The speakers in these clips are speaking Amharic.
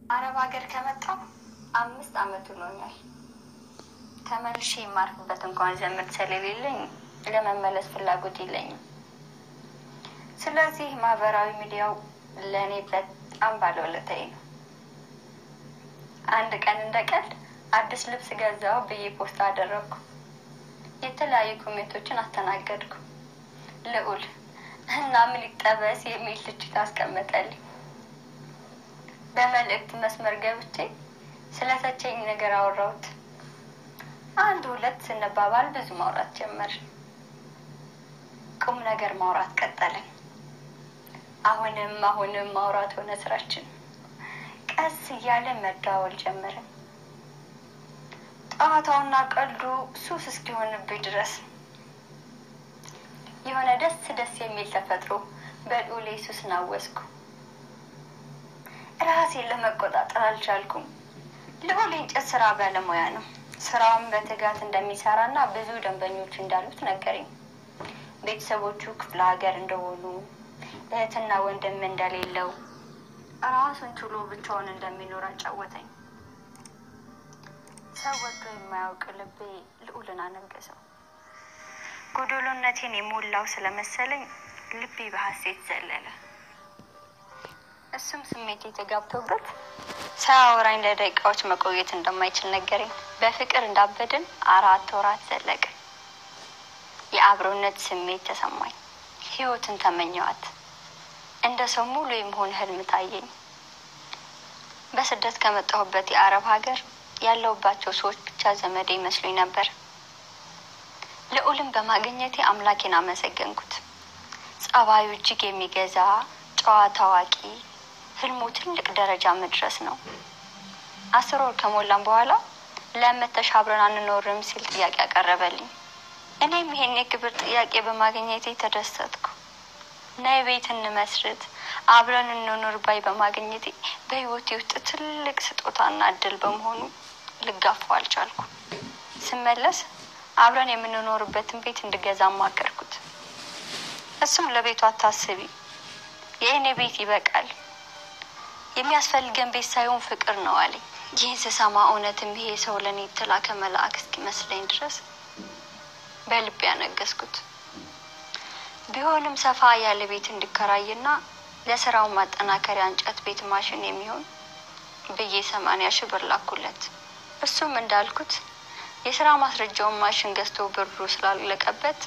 አረብ ሀገር ከመጣሁ አምስት አመት ሆኖኛል። ተመልሼ የማርፍበት እንኳን ዘመድ ስለሌለኝ ለመመለስ ፍላጎት የለኝም። ስለዚህ ማህበራዊ ሚዲያው ለእኔ በጣም ባለውለታዬ ነው። አንድ ቀን እንደ ቀልድ አዲስ ልብስ ገዛው ብዬ ፖስት አደረግኩ። የተለያዩ ኮሜንቶችን አስተናገድኩ። ልዑል እና ምን ይጠበስ የሚል ትችት አስቀመጠልኝ። በመልእክት መስመር ገብቼ ስለተቸኝ ነገር አወራሁት። አንድ ሁለት ስንባባል ብዙ ማውራት ጀመርን። ቁም ነገር ማውራት ቀጠልን። አሁንም አሁንም ማውራት ሆነ ስራችን። ቀስ እያለ መደዋወል ጀመርን። ጨዋታውና ቀልዱ ሱስ እስኪሆንብኝ ድረስ የሆነ ደስ ደስ የሚል ተፈጥሮ በልዑሌ ሱስ ናወስኩ። ራሴን ለመቆጣጠር አልቻልኩም። ልዑል የእንጨት ስራ ባለሙያ ነው። ስራውን በትጋት እንደሚሰራ እና ብዙ ደንበኞች እንዳሉት ነገረኝ። ቤተሰቦቹ ክፍለ ሀገር እንደሆኑ፣ እህትና ወንድም እንደሌለው፣ ራሱን ችሎ ብቻውን እንደሚኖር አጫወተኝ። ሰው ወዶ የማያውቅ ልቤ ልዑልን አነገሰው። ጎዶሎነቴን የሞላው ስለመሰለኝ ልቤ በሀሴት ዘለለ። እሱም ስሜት የተጋብቶበት ሳያወራኝ ለደቂቃዎች መቆየት እንደማይችል ነገረኝ። በፍቅር እንዳበድን አራት ወራት ዘለቀ። የአብሮነት ስሜት ተሰማኝ። ህይወትን ተመኘዋት። እንደ ሰው ሙሉ የመሆን ህልም ታየኝ። በስደት ከመጣሁበት የአረብ ሀገር ያለሁባቸው ሰዎች ብቻ ዘመዴ ይመስሉኝ ነበር። ልዑልን በማግኘቴ አምላኬን አመሰገንኩት። ጸባዩ እጅግ የሚገዛ ጨዋ ታዋቂ፣ ህልሙ ትልቅ ደረጃ መድረስ ነው። አስር ወር ከሞላም በኋላ ለመተሽ አብረን አንኖርም ሲል ጥያቄ ያቀረበልኝ። እኔም ይሄን የክብር ጥያቄ በማግኘቴ ተደሰትኩ። ነይ ቤት እንመስርት አብረን እንኖር ባይ በማግኘቴ በህይወቴ ውስጥ ትልቅ ስጦታና እድል በመሆኑ ልጋፋው አልቻልኩ። ስመለስ አብረን የምንኖርበትን ቤት እንድገዛ አማከርኩት። እሱም ለቤቱ አታስቢ፣ የእኔ ቤት ይበቃል፣ የሚያስፈልገን ቤት ሳይሆን ፍቅር ነው አለኝ። ይህን ስሰማ እውነትም ይሄ ሰው ለእኔ የተላከ መልአክ እስኪመስለኝ ድረስ በልቤ ያነገስኩት። ቢሆንም ሰፋ ያለ ቤት እንዲከራይና ለስራው ማጠናከሪያ እንጨት ቤት ማሽን የሚሆን ብዬ ሰማንያ ሺህ ብር ላኩለት። እሱም እንዳልኩት የስራ ማስረጃውን ማሽን ገዝቶ ብሩ ስላለቀበት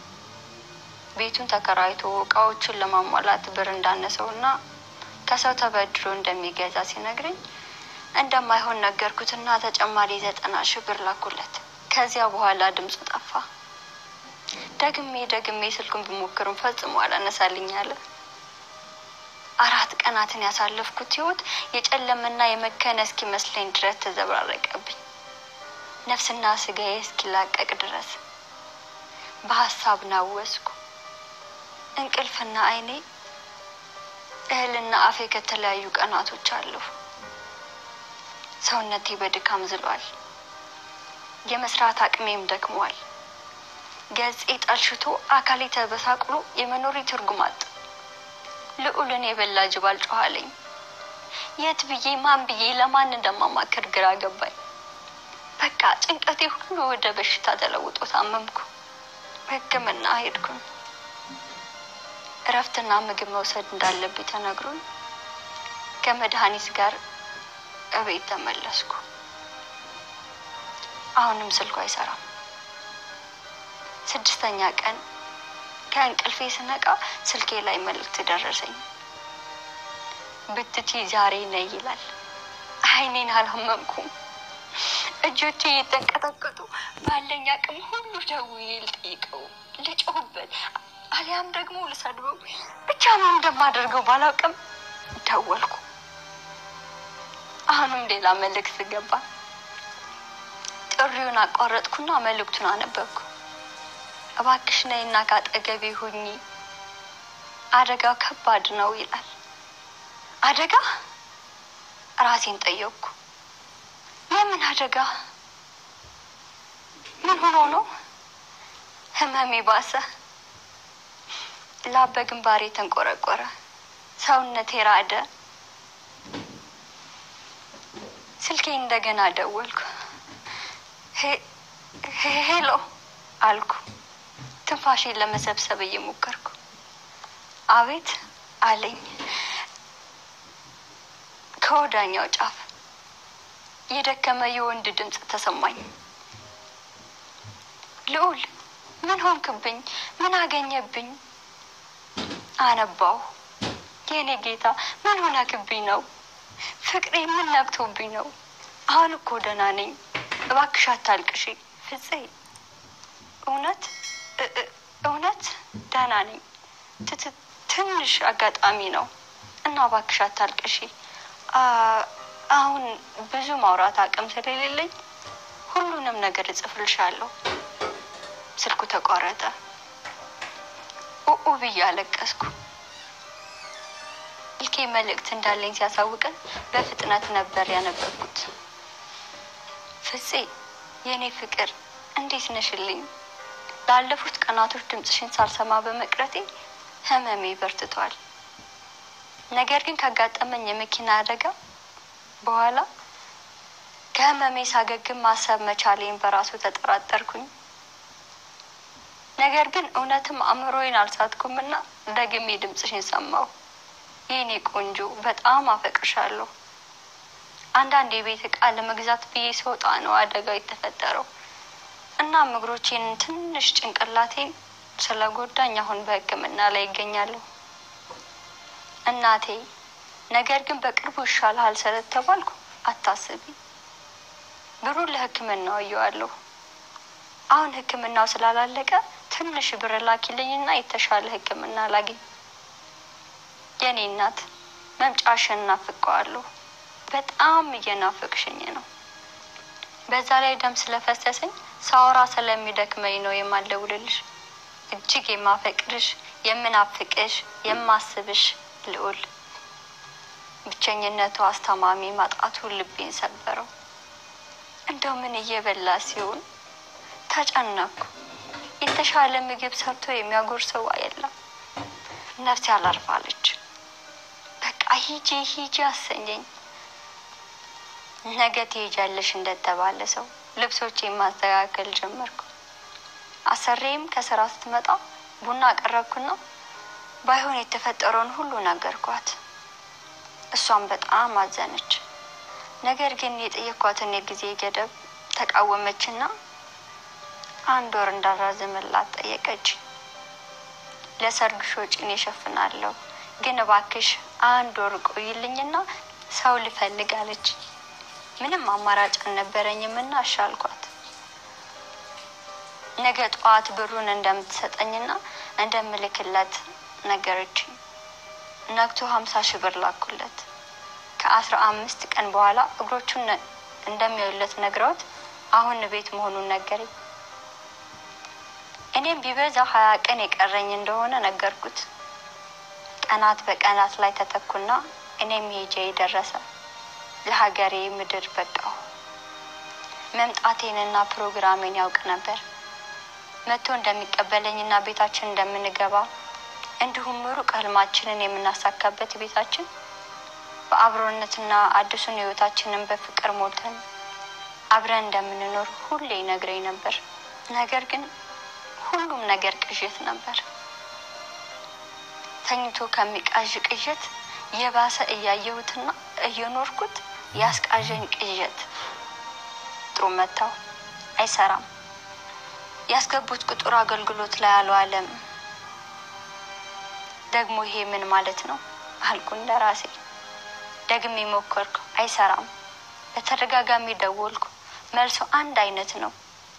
ቤቱን ተከራይቶ እቃዎቹን ለማሟላት ብር እንዳነሰውና ከሰው ተበድሮ እንደሚገዛ ሲነግረኝ እንደማይሆን ነገርኩትና ተጨማሪ ዘጠና ሺህ ብር ላኩለት። ከዚያ በኋላ ድምፁ ጠፋ። ደግሜ ደግሜ ስልኩን ብሞክርም ፈጽሞ አላነሳልኝ አለ። አራት ቀናትን ያሳለፍኩት ህይወት የጨለመና የመከነ እስኪመስለኝ ድረስ ተዘብራረቀብኝ። ነፍስና ስጋዬ እስኪላቀቅ ድረስ በሀሳብ ናወስኩ። እንቅልፍና አይኔ እህልና አፌ ከተለያዩ ቀናቶች አለፉ። ሰውነቴ በድካም ዝሏል። የመስራት አቅሜም ደክሟል። ገጼ ጠልሽቶ አካሌ ተበሳቅሎ የመኖሪ ትርጉም አጥ ልዑልን የበላ ጅብ አልጮኋለኝ። የት ብዬ ማን ብዬ ለማን እንደማማከር ግራ ገባኝ። በቃ ጭንቀቴ ሁሉ ወደ በሽታ ተለውጦ ታመምኩ። ሕክምና ሄድኩኝ። እረፍትና ምግብ መውሰድ እንዳለብኝ ተነግሮኝ ከመድኃኒት ጋር እቤት ተመለስኩ። አሁንም ስልኩ አይሰራም። ስድስተኛ ቀን ከእንቅልፌ ስነቃ ስልኬ ላይ መልእክት ደረሰኝ። ብትቺ ዛሬ ነይ ይላል። አይኔን አላመንኩም። እጆቼ እየተንቀጠቀጡ ባለኝ አቅም ሁሉ ደውዬ ልጠይቀው፣ ልጮህበት፣ አሊያም ደግሞ ልሰድበው ብቻ ነው እንደማደርገው ባላውቅም ደወልኩ። አሁንም ሌላ መልእክት ገባ። ጥሪውን አቋረጥኩና መልእክቱን አነበብኩ። እባክሽ ነይና ካጠገቤ ሁኚ፣ አደጋው ከባድ ነው ይላል። አደጋ? ራሴን ጠየቅኩ። የምን አደጋ? ምን ሆኖ ነው? ህመሜ ባሰ። ላብ በግንባሬ ተንቆረቆረ። ሰውነቴ ራደ። ስልኬ እንደገና ደወልኩ። ሄሎ አልኩ፣ ትንፋሼን ለመሰብሰብ እየሞከርኩ። አቤት አለኝ ከወዳኛው ጫፍ የደከመ የወንድ ድምፅ ተሰማኝ። ልዑል ምን ሆንክብኝ? ምን አገኘብኝ? አነባው። የእኔ ጌታ ምን ሆነክብኝ ነው? ፍቅሬ ምን ነብቶብኝ ነው? አሁን እኮ ደህና ነኝ። እባክሽ አታልቅሺ ፍፄ። እውነት እውነት ደህና ነኝ። ትንሽ አጋጣሚ ነው እና እባክሽ አታልቅሺ። አሁን ብዙ ማውራት አቅም ስለሌለኝ ሁሉንም ነገር እጽፍልሻለሁ። ስልኩ ተቋረጠ። ኡኡ ብዬ አለቀስኩ። ስልኬ መልእክት እንዳለኝ ሲያሳውቀን በፍጥነት ነበር ያነበብኩት። ፍፄ የእኔ ፍቅር እንዴት ነሽልኝ? ላለፉት ቀናቶች ድምፅሽን ሳልሰማ በመቅረቴ ህመሜ በርትቷል። ነገር ግን ካጋጠመኝ የመኪና አደጋ በኋላ ከህመሜ ሳገግም ማሰብ መቻሌን በራሱ ተጠራጠርኩኝ። ነገር ግን እውነትም አእምሮዬን አልሳትኩምና ደግሜ ድምፅሽን ሰማሁ። የኔ ቆንጆ በጣም አፈቅርሻለሁ። አንዳንድ የቤት እቃ ለመግዛት ብዬ ስወጣ ነው አደጋው የተፈጠረው። እናም እግሮቼን ትንሽ ጭንቅላቴን ስለጎዳኝ አሁን በሕክምና ላይ ይገኛለሁ። እናቴ ነገር ግን በቅርቡ ይሻልሃል ስለተባልኩ አታስቢ፣ ብሩን ለሕክምናው አየዋለሁ። አሁን ሕክምናው ስላላለቀ ትንሽ ብር ላኪልኝና የተሻለ ሕክምና ላግኝ። የኔ እናት መምጫሽን እናፍቀዋለሁ። በጣም እየናፈቅሽኝ ነው። በዛ ላይ ደም ስለፈሰሰኝ ሳወራ ስለሚደክመኝ ነው የማልደውልልሽ። እጅግ የማፈቅርሽ፣ የምናፍቅሽ፣ የማስብሽ ልዑል። ብቸኝነቱ አስተማሚ ማጣቱ ልቤን ሰበረው። እንደው ምን እየበላ ሲሆን ተጨነኩ። የተሻለ ምግብ ሰርቶ የሚያጎርሰው የለም። ነፍሴ አላርፋለች። በቃ ሂጂ ሂጂ አሰኘኝ። ነገ ትሄጃለሽ እንደተባለ ሰው ልብሶቼን ማስተካከል ጀመርኩ። አሰሬም ከስራ ስትመጣ ቡና አቀረብኩና ባይሆን የተፈጠረውን ሁሉ ነገርኳት። እሷም በጣም አዘነች። ነገር ግን የጠየኳትን የጊዜ ገደብ ተቃወመችና አንድ ወር እንዳራዝምላት ጠየቀች። ለሰርግሽ ወጪን እሸፍናለሁ፣ ግን እባክሽ አንድ ወር ቆይልኝና ሰው ልፈልግ አለች። ምንም አማራጭ አልነበረኝምና እሺ አልኳት። ነገ ጠዋት ብሩን እንደምትሰጠኝና እንደምልክለት ነገረችኝ። ነግቶ ሀምሳ ሺህ ብር ላኩለት። ከአስራ አምስት ቀን በኋላ እግሮቹን እንደሚያዩለት ነግረውት አሁን ቤት መሆኑን ነገረኝ። እኔም ቢበዛ ሀያ ቀን የቀረኝ እንደሆነ ነገርኩት። ቀናት በቀናት ላይ ተተኩና እኔም ሄጄ ደረሰ። ለሀገሬ ምድር በቃሁ። መምጣቴንና ፕሮግራሜን ያውቅ ነበር። መጥቶ እንደሚቀበለኝና ቤታችን እንደምንገባ እንዲሁም ሩቅ ህልማችንን የምናሳካበት ቤታችን በአብሮነትና አዲሱን ህይወታችንን በፍቅር ሞልተን አብረን እንደምንኖር ሁሌ ይነግረኝ ነበር። ነገር ግን ሁሉም ነገር ቅዠት ነበር። ተኝቶ ከሚቃዥ ቅዠት የባሰ እያየሁትና እየኖርኩት ያስቃዠኝ ቅዠት ጥሩ መታው አይሰራም። ያስገቡት ቁጥር አገልግሎት ላይ አልዋለም። ደግሞ ይሄ ምን ማለት ነው አልኩ እንደራሴ። ደግሜ ሞከርኩ፣ አይሰራም። በተደጋጋሚ ደወልኩ፣ መልሶ አንድ አይነት ነው።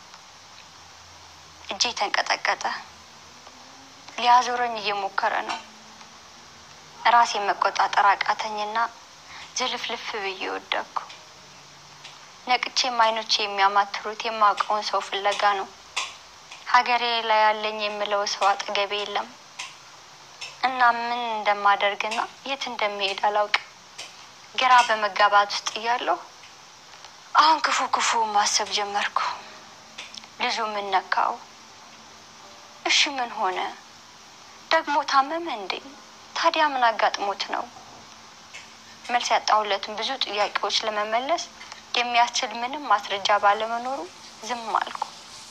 እጄ ተንቀጠቀጠ። ሊያዞረኝ እየሞከረ ነው። ራሴ መቆጣጠር አቃተኝና ዝልፍልፍ ብዬ ወደቅኩ። ነቅቼም አይኖቼ የሚያማትሩት የማውቀውን ሰው ፍለጋ ነው። ሀገሬ ላይ ያለኝ የምለው ሰው አጠገቤ የለም እና ምን እንደማደርግና የት እንደሚሄድ አላውቅም። ግራ በመጋባት ውስጥ እያለሁ አሁን ክፉ ክፉ ማሰብ ጀመርኩ። ልጁ ምን ነካው? እሺ ምን ሆነ? ደግሞ ታመመ እንዴ? ታዲያ ምን አጋጥሞት ነው? መልስ ያጣሁለትን ብዙ ጥያቄዎች ለመመለስ የሚያስችል ምንም ማስረጃ ባለመኖሩ ዝም አልኩ።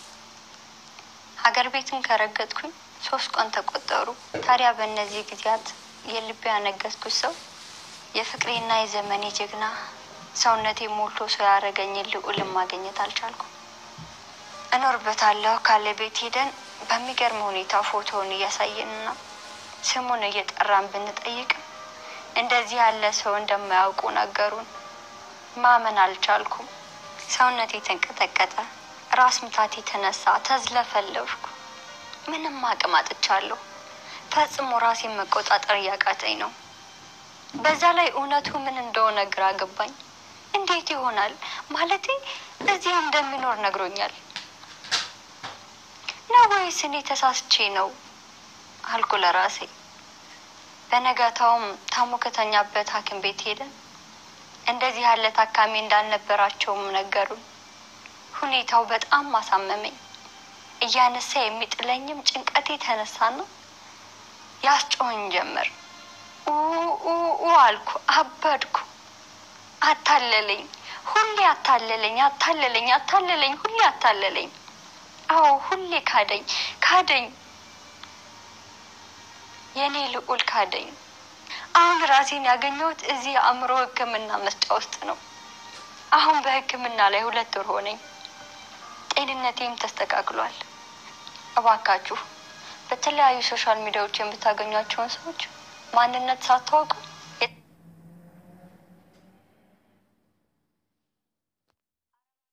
ሀገር ቤትን ከረገጥኩኝ ሶስት ቀን ተቆጠሩ። ታዲያ በእነዚህ ጊዜያት የልቤ ያነገስኩት ሰው የፍቅሬና የዘመኔ ጀግና ሰውነቴ ሞልቶ ሰው ያደረገኝን ልዑልን ማግኘት አልቻልኩም። እኖርበታለሁ ካለ ቤት ሄደን በሚገርም ሁኔታ ፎቶውን እያሳየንና ስሙን እየጠራን ብንጠይቅም እንደዚህ ያለ ሰው እንደማያውቁ ነገሩን። ማመን አልቻልኩም። ሰውነቴ ተንቀጠቀጠ፣ ራስ ምታቴ ተነሳ፣ ተዝለፈለፍኩ። ምንም አቅም አጥቻለሁ። ፈጽሞ ራሴን መቆጣጠር እያቃተኝ ነው። በዛ ላይ እውነቱ ምን እንደሆነ ግራ ገባኝ። እንዴት ይሆናል? ማለቴ እዚህ እንደሚኖር ነግሮኛል ነው ወይስ እኔ ተሳስቼ ነው አልኩ ለራሴ። በነጋታውም ታሞ ከተኛበት ሐኪም ቤት ሄደን እንደዚህ ያለ ታካሚ እንዳልነበራቸውም ነገሩን። ሁኔታው በጣም አሳመመኝ። እያነሳ የሚጥለኝም ጭንቀቴ ተነሳና ያስጮኸኝ ጀመር። ኡ አልኩ፣ አበድኩ። አታለለኝ፣ ሁሌ አታለለኝ፣ አታለለኝ፣ አታለለኝ፣ ሁሌ አታለለኝ። አዎ ሁሌ ካደኝ፣ ካደኝ፣ የእኔ ልዑል ካደኝ። አሁን ራሴን ያገኘሁት እዚህ የአእምሮ ሕክምና መስጫ ውስጥ ነው። አሁን በሕክምና ላይ ሁለት ወር ሆነኝ። ጤንነቴም ተስተካክሏል። እባካችሁ በተለያዩ ሶሻል ሚዲያዎች የምታገኟቸውን ሰዎች ማንነት ሳታውቁ